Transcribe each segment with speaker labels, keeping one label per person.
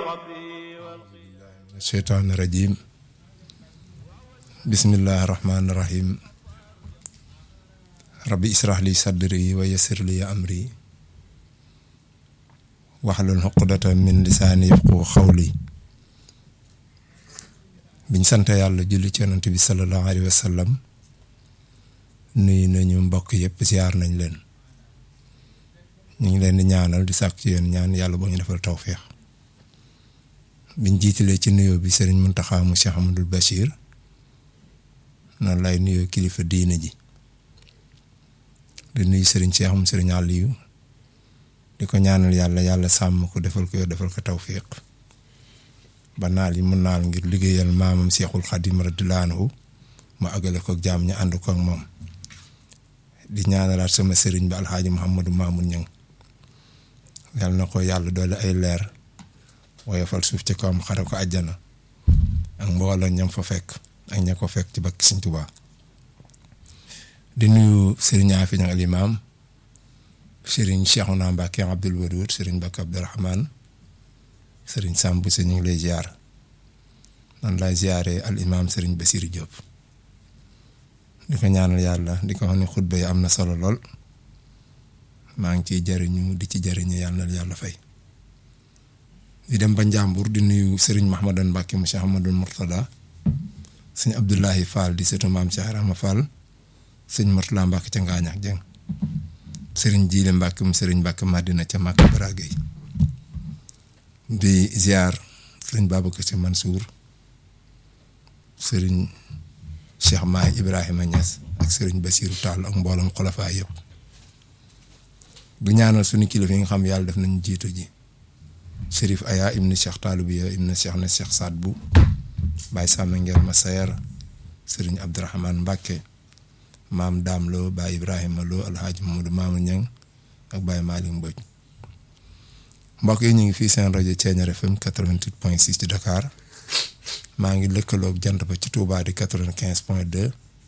Speaker 1: الشيطان الرجيم بسم الله الرحمن الرحيم ربي اسرح لي صدري ويسر لي أمري واحلل عقدة من لساني يفقهوا قولي biñ sant yàlla julli ci yonent bi sallallahu alayhi wa sallam nuyu nañu mbokk yëpp ziar nañ leen ñu ngi leen di ñaanal di sàkk ci yéen ñaan yàlla boo ñu defal tawféex biñ jiitalee ci nuyoo bi sëriñ Muntaxa mu Cheikh Amadou Bachir noonu lay nuyoo kilifa diine ji di nuyu sëriñ Cheikh mu sëriñ Aliou di ko ñaanal yàlla yàlla sàmm ko defal ko defal ko tawféex ba naal yi mun naal ngir liggéeyal maamam Seexul Xadim radiyallaahu anhu mu àggale ko jaam ñu ànd ko ak moom di ñaanalaat sama sëriñ bi alxaaji Mouhamadou Mamoun Niang yal na ko yàlla doole ay leer woyofal suuf ci kawam xare ko àjjana ak mbooloo ñam fa fekk ak ña ko fekk ci bakki Sëriñ Tuubaa di nuyu sëriñ Afi Niang al imaam sëriñ Cheikhouna Mbacké Abdoul Wadoud sëriñ Mbacké Abdourahmane sëriñ Samb si ñu ngi lay ziar man lay ziaree al imaam sëriñ Basiru Diop di ko ñaanal yàlla di ko wax ne xutba yi am na solo lool maa ngi ciy jëriñu di ci jëriñu yàlla na yàlla fay. di dem ba Njàmbur di nuyu sëriñ Mahmadan Mbàkke mu Cheikh Ahmadul Murtada sëñ Abdullahi Fall di sëtu maam Cheikh Rahma Fall sëñ Murtala Mbàkke ca Ngaañax Jeng sëriñ Jiile Mbàkke mu sëriñ Mbàkke Madina ca Màkka Baragay di ziar sëriñ Babacar Si Mansour sëriñ Cheikh Maay Ibrahima Niass ak sëriñ Basiru Tall ak mboolem xolafaa yëpp du ñaanal suñu kilifa yi nga xam yàlla def nañu jiitu ji Chérif Aya ibnu Cheikh Taalubiya ibnu Cheikh na Cheikh Saad bu Baye Sàmm Ngel Masayer sëriñ Abdourahmane Mbàkke maam Daam Lo Baye Ibrahima Lo Alhaaji Mamadou Maama Ñang ak Baye Malick Mbodj mbokk yi ñu ngi fii seen rajo Thiéniere FM 88.6 ci Dakar maa ngi lëkkaloog jant ba ci Touba di 95.2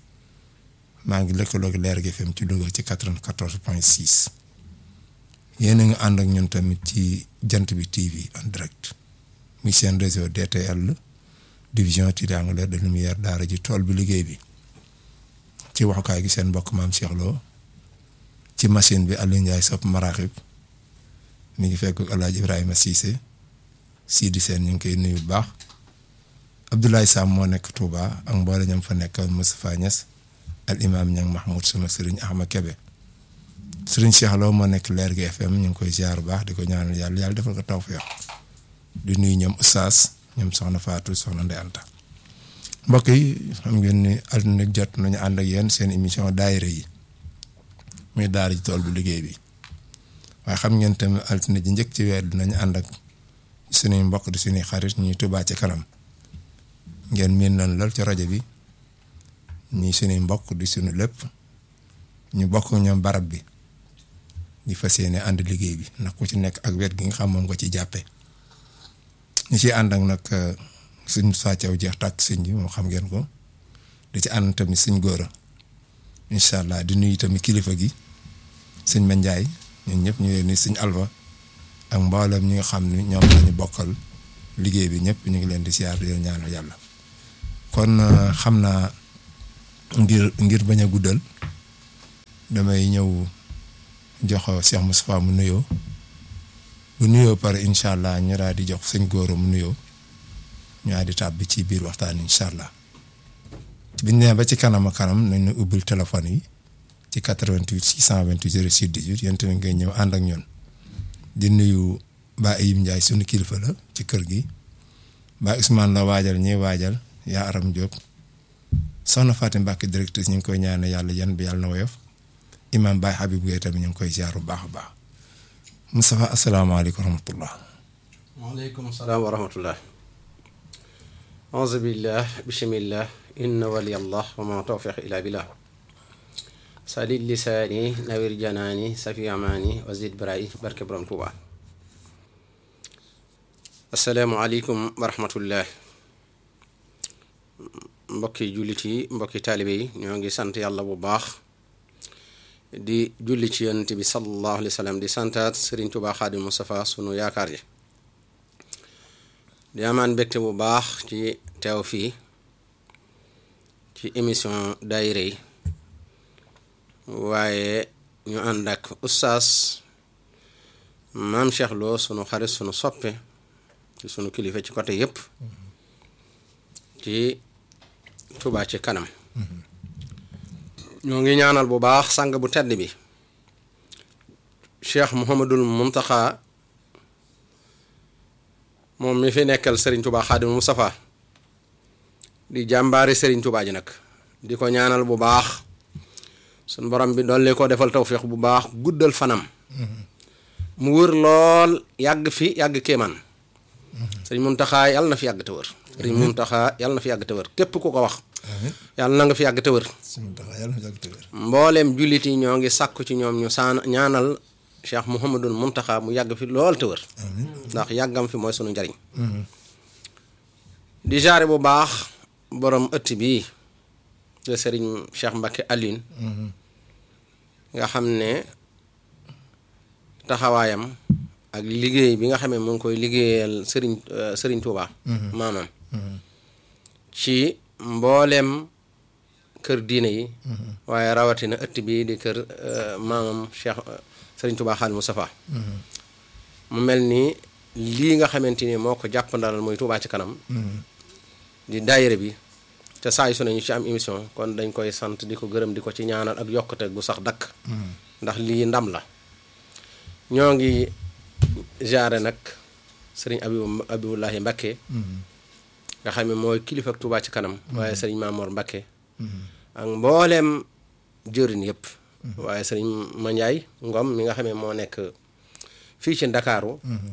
Speaker 1: maa ngi lëkkaloog Leer gi FM ci Louga ci 94.6 yéen a ngi ànd ak ñun tamit ci jant bi TV en direct muy seen réseau DTL division triangulaire de lumière daara ji tool bi liggéey bi ci waxukaay gi seen mbokk maam Cheikh Lo ci machine bi Aliou Ndiaye sopp maraaxib mi ngi fekk El Hadj Ibrahima Cissé Sidi Sène ñu ngi koy nuyu bu baax Abdoulaye Sam moo nekk Touba ak mboole ñam fa nekk Moustapha Niass al imaam ñang Mahmoud sama sëriñ Ahmad Kebe sëriñ Cheikh Lo moo nekk Leer gi FM ñu ngi koy ziar bu baax di ko ñaanal yàlla yàlla defal ko tawfeex di nuyu ñoom Oustaz ñoom Soxna Fatou Soxna Ndeye Anta mbokk yi xam ngeen ni altine jot nañu ànd ak yéen seen émission daayira yi muy daara ji tool bu liggéey bi. waaye xam ngeen tamit altine ji njëkk ci weer dinañu ànd ak suñuy mbokk di suñuy xarit ñuy Touba ci kanam ngeen miin nañ lool ci rajo bi ñii suñuy mbokk di suñu lépp ñu bokk ñoom barab bi di fas yéene ànd liggéey bi ndax ku ci nekk ak wet gi nga xam moom nga ci jàppe ñu ciy ànd ak nag suñ sàccaw jeex tàkk sëñ bi moom xam ngeen ko di ci ànd tamit suñ góor a incha allah di nuyu tamit kilifa gi sëñ Mandiaye ñun ñëpp ñu leen ni suñ alba ak mboolem ñi nga xam ne ñoom lañu bokkal liggéey bi ñëpp ñu ngi leen di siyaar di leen ñaanal yàlla kon xam naa ngir ngir bañ a guddal damay ñëw jox Cheikh Moustapha mu nuyoo bu nuyoo pare incha allah ñu daal di jox sëñ góor mu nuyoo ñu daal di tàbbi ci biir waxtaan incha allah biñ nee ba ci kanam a kanam nañu ubbil téléphone yi. ci 88 628 06 18 yéen tamit ngay ñëw ànd ak ñun di nuyu Ba Ayib Ndiaye sunu kilifa la ci kër gi Ba Ousmane la waajal ñuy waajal yaa Aram Diop soxna Fatim Mbacke directrice ñu ngi koy ñaanal yàlla yan bi yàlla na woyof imam Baye Habib Gueye tamit ñu ngi koy ziar bu baax a baax Moustapha asalaamaaleykum wa rahmatullah.
Speaker 2: waaleykum salaam wa rahmatullah. auzu billah bismillah inna waliyallah wa ma tawfiq illa billah. sadid lisaani nawir janaani safi amaani wazid barayi barke borom tuuba asalaamualeykum wa rahmatullah mbokki jullit yi mbokki taalibe yi ñoo ngi sant yàlla bu baax di julli ci yonent bi sallallahu alayhi wa sallam di santaat Sëriñ Tuubaa Xaadim Mustafaa sunu yaakaar ji di amaan mbégte bu baax ci teew fii ci émission daayira yi waaye ñu ànd ak ustaas maam Cheikh Lo sunu xarit sunu soppe ci sunu kilifa ci côté yépp ci Touba ci kanam ñoo ngi ñaanal bu baax sang bu tedd bi Cheikh Mouhamadul Muntaxa moom mi fi nekkal Serigne Touba Xaadimu Mustafa di jàmbaari Serigne Touba ji nag di ko ñaanal bu baax suñ borom bi dolli ko defal tawféex bu baax guddal fanam mu wër lool yàgg fi yàgg kéemaan Serigne Muntaxa yàlla na fi yàgg te wër Serigne Muntaxa yàlla na fi yàgg te wër képp ku ko wax yàlla na nga fi yàgg te wër mbooleem jullit yi ñoo ngi sàkku ci ñoom ñu saan ñaanal Cheikh Mouhamadul Muntaxa mu yàgg fi lool te wër ndax yàggam fi mooy sunu njariñ di jaare bu baax borom ëtt bii de sëriñ Cheikh Mbacke Alioune nga xam ne taxawaayam ak liggéey bi nga xamee mu ngi koy liggéeyal sëriñ sëriñ Touba maamam ci mbooleem kër diine yi waaye rawatina ëtt bii di kër maamam Cheikh sëriñ Touba Xaadimu Mustafaa mu mel ni lii nga xamante ni moo ko jàppandalal muy Touba ci kanam di daayira bi te saa yu su ne ñu ci am émission kon dañ koy sant di ko gërëm di ko ci ñaanal ak yokkute gu sax dakk ndax lii ndam la ñoo ngi jaare nag sëriñ Abibu Abibullahi Mbakke nga xam ne mooy kilifa ak Touba ci kanam waaye sëriñ Maamoor Mbakke ak mbooleem jëriñ yëpp waaye sëriñ Mandiaye Ngom mi nga xam ne moo nekk fii ci Ndakaaru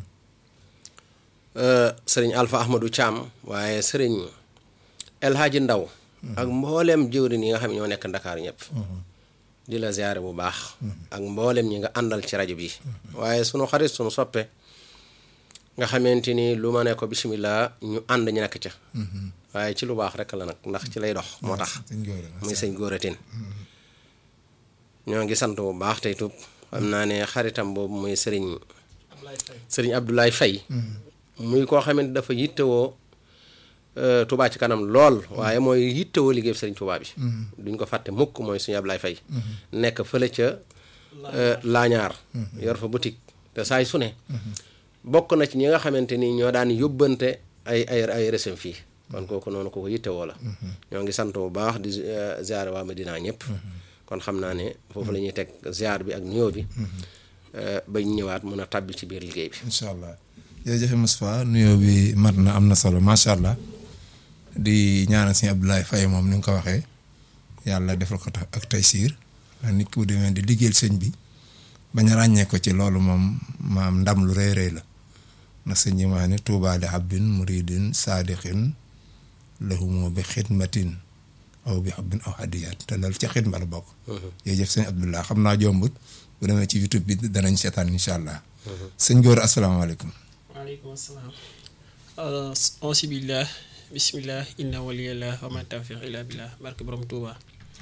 Speaker 2: sëriñ Alpha Ahmadou Thiam waaye sëriñ El Hadji Ndaw ak mbooleem jëwrin yi nga xam ne ñoo nekk Ndakaar ñëpp di la ziare bu baax ak mbooleem ñi nga àndal ci rajo bi waaye sunu xarit sunu soppe nga xamante ni lu ma ne ko bisimilah ñu ànd ñu nekk ca waaye ci lu baax rek la nag ndax ci lay dox moo tax muy sëñ góoratin ñoo ngi sant bu baax tey tub xam naa ne xaritam boobu muy sëriñ sëriñ Abdoulaye Faye muy koo xamante dafa yittewoo Touba ci kanam lool waaye mooy yittewoo liggéey sëriñ Touba bi duñ ko fàtte mukk mooy suñu Abdoulaye Faye nekk fële ca laañaar yor fa boutique te saay su ne bokk na ci ñi nga xamante ni ñoo daan yóbbante ay ay ay resem fii kon kooku noonu ko ko yittewoo la ñoo ngi sant bu baax di ziare waa Medina ñëpp kon xam naa ne foofu la ñuy teg ziar bi ak nuyoo bi bañ ñëwaat mun a tàbbi ci biir liggéey bi
Speaker 1: incha allah jërëjëf Moustapha nuyoo bi mat na am na solo macha allah di ñaanal sëñ Abdoulaye Faye moom ni nga ko waxee yàlla defal ko tax ak taysiir nit ku demee di liggéeyal sëñ bi bañ a ràññee ko ci loolu moom maam ndam lu rëy rëy la na sëñ yi maa ne tuubaa li abdin muridin saadiqin lahumu bi xidmatin aw bi xabbin aw hadiyaat te loolu ca xidma la bokk jërëjëf sëñ Abdoulaye xam naa jombut bu demee ci youtube bi danañ seetaan incha allah sëñ góor asalaamaaleykum
Speaker 3: waaleykum salaam auzu billah bismillah inna waliyallah wa ma tawfiq illa billah barke borom Touba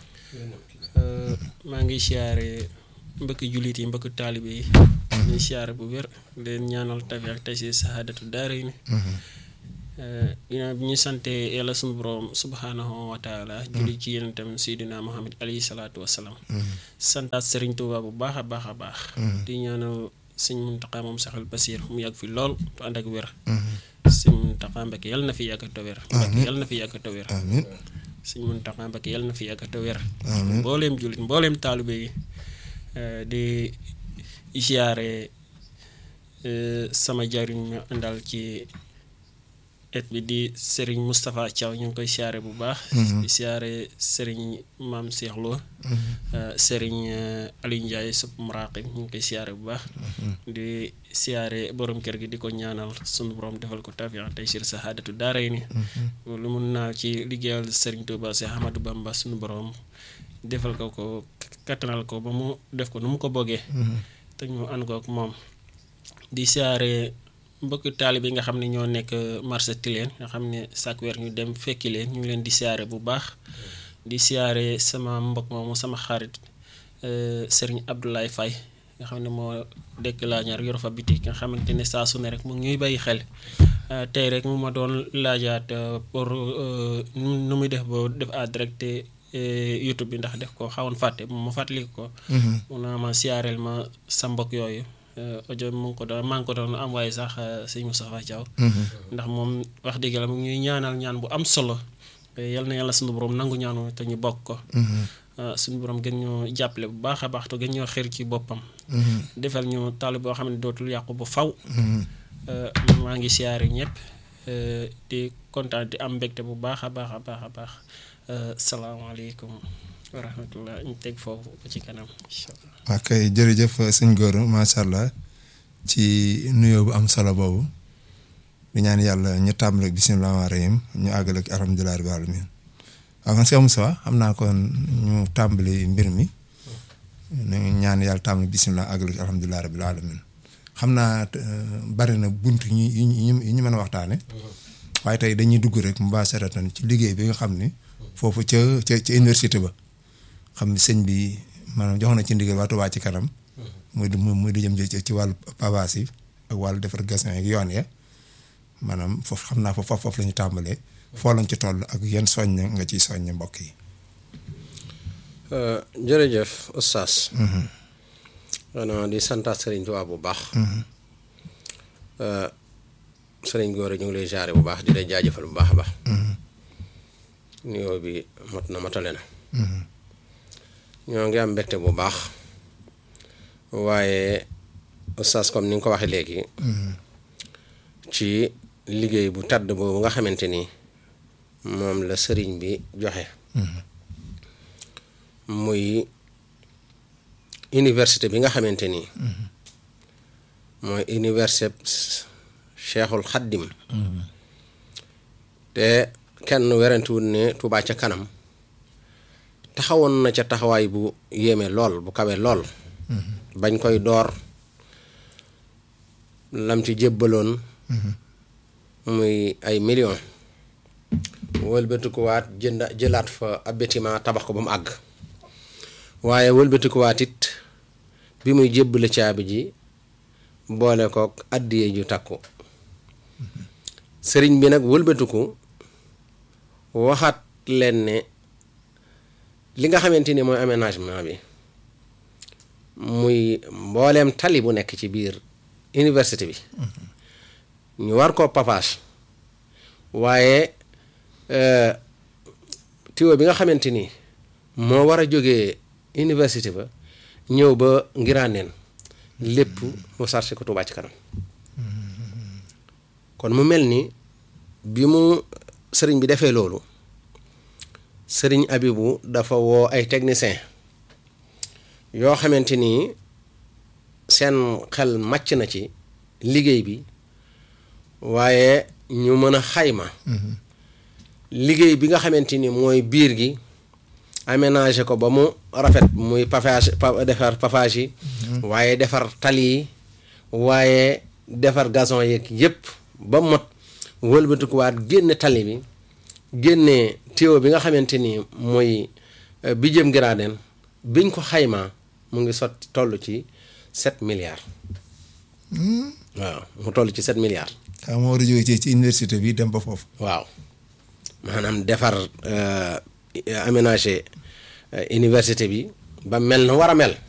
Speaker 3: maa ngi siyaare mbëkk jullit yi mbëkk taalibe yi ñuy siyaare bu wér leen ñaanal tafi ak tey si sahaadatu daara yi ginnaaw bi ñu sante yàlla suñu borom subhanahu wa taala julli ci yéen itam seydina muhammad alayhi salaatu wasalaam santaat sëriñ Touba bu baax a baax a baax di ñaanal sëñ Muntaxa moom saxal Basiir mu yàgg fi lool tu ànd ak wér sëñ Muntaxa Mbakke yàlla na fi yàgg te wér Mbakke yàlla na fi yàgg te wér sëñ Muntaxa Mbakke yàlla na fi yàgg te wér mbooleem jullit mbooleem taalibe yi di ziyaare sama jariñ ma àndal ci et bi di Serigne Moustapha Thiaw ñu ngi koy siyaare bu baax di siyaare Serigne Maam Cheikh Lo Serigne Aliou Ndiaye sub muraqib ñu ngi koy siyaare bu baax di siyaare borom kër gi di ko ñaanal sunu borom defal ko tawfiq tey sir sahaadatu daaray ni lu mun naa ci liggéeyal Serigne Touba Cheikh Ahmadou Bamba sunu borom defal ko ko kattanal ko ba mu def ko nu mu ko bëggee te ñu ànd ko ak moom di siyaare mbokk taalibe yi nga xam ne ñoo nekk marché Tilène nga xam ne chaque weer ñu dem fekki leen ñu ngi leen di siyaare bu baax di siyaare sama mbokk moomu sama xarit Serigne Abdoulaye Faye nga xam ne moo dëkk laa ñaar yor fa bitik nga xamante ne saa su ne rek mu ñuy bàyyi xel Euh, tey rek mu ma doon laajaat euh, pour euh, nu nu muy def ba def à direct euh, YouTube bi ndax def ko xawoon fàtte ma fàttali ko. mun naa ma siyaareel ma sa mbokk yooyu euh, audio mu ngi ko doon maa ngi ko doon envoyé sax euh, sëñ Moustapha Thiaw ndax moom wax dëgg la mu ngi ñuy ñaanal ñaan bu am solo Eh, yal na yàlla suñu borom nangu ñaanu te ñu bokk ko. Uh, suñu borom gën ñoo jàppale bu baax a baax te gën ñoo xër ci boppam. defal ñu taal boo xam ne dootul yàqu ba faw Uh, maa ngi siyaare ñëpp uh, di kontaan di am mbégte bu baax a baax a baax a baax Uh, salaamaaleykum wa rahmatullah ñu teg foofu ba ci kanam incha allah.
Speaker 1: ok jërëjëf sëñ Gora macha allah ci nuyoo bu am solo boobu di ñaan yàlla ñu tàmbali ak bisimilah rahmaani rahiim ñu àggale ak alhamdulilah rabbil alamin waaw man Cheikh Moussa xam naa kon ñu tàmbali mbir mi ñu ñaan yàlla tàmbali bisimilah àggale ak alhamdulilah rabbil alamin xam naa euh, bari na bunt ñu yu ñu yu ñu mën a waxtaane waaye tey dañuy dugg rek mubasharatan ci liggéey bi nga xam ni foofu ca ca ca université ba xam ni sëñ bi maanaam jox na ci ndigal waa Touba ci kanam muy du muy du jëm ci ci wàllu pavage yi ak wàllu defar gassin ak yoon ya maanaam foofu xam naa foofu foofu la ñu tàmbalee foo lañ ci toll ak yenn soññ nga ciy soññ mbokk yi.
Speaker 2: Euh, jërëjëf oustaz xanaa di santaat sëriñ Tuubaa bu baax Euh, sëriñ Gora ñu ngi lay jaare bu baax di lay jaajëfal bu baax a baax nuyoo bi mot na matale na ñoo ngi am mbégte bu baax waaye oustaz comme ni nga ko waxee léegi ci liggéey bu tàdd boobu nga xamante ni moom la sëriñ bi joxe muy université bi nga xamante ni mooy université Cheikhul Xaddim te kenn werantewul ne Touba ca kanam taxawoon na ca taxawaay bu yéeme lool bu kawe lool bañ koy door lam ci jébbaloon muy ay millions wëlbatikuwaat jënd jëlaat fa ab bâtiment tabax ko ba mu àgg waaye wëlbatikuwaat it bi muy jébbale caabi ji boole kook àddiye ju takku sëriñ bi nag wëlbatiku waxaat leen ne li nga xamante ni mooy aménagement bi muy mbooleem tali bu nekk ci biir université bi ñu war koo pavage waaye tiwo bi nga xamante ni moo war a jógee université ba ñëw ba ngiraaneen lépp mu sarse ko Touba ci kanam kon mu mel ni bi mu sëriñ bi defee loolu sëriñ Abibu dafa woo ay technicien yoo xamante ni seen xel màcc na ci liggéey bi waaye ñu mën a xayma liggéey bi nga xamante ni mooy biir gi aménager ko ba mu rafet muy pavage defar pavage yi waaye defar tali yi waaye defar gazon yeeg yépp ba mot wëlbatikuwaat génne tali bi génne tuyau bi nga xamante ni mooy bi jëm Giraadeen biñ ko xaymaa mu ngi sotti toll ci sept milliards waaw mu toll ci sept milliards
Speaker 1: xam moo war a jógee ci ci université bi dem ba foofu.
Speaker 2: waaw maanaam defar aménager université bi ba mel na war a mel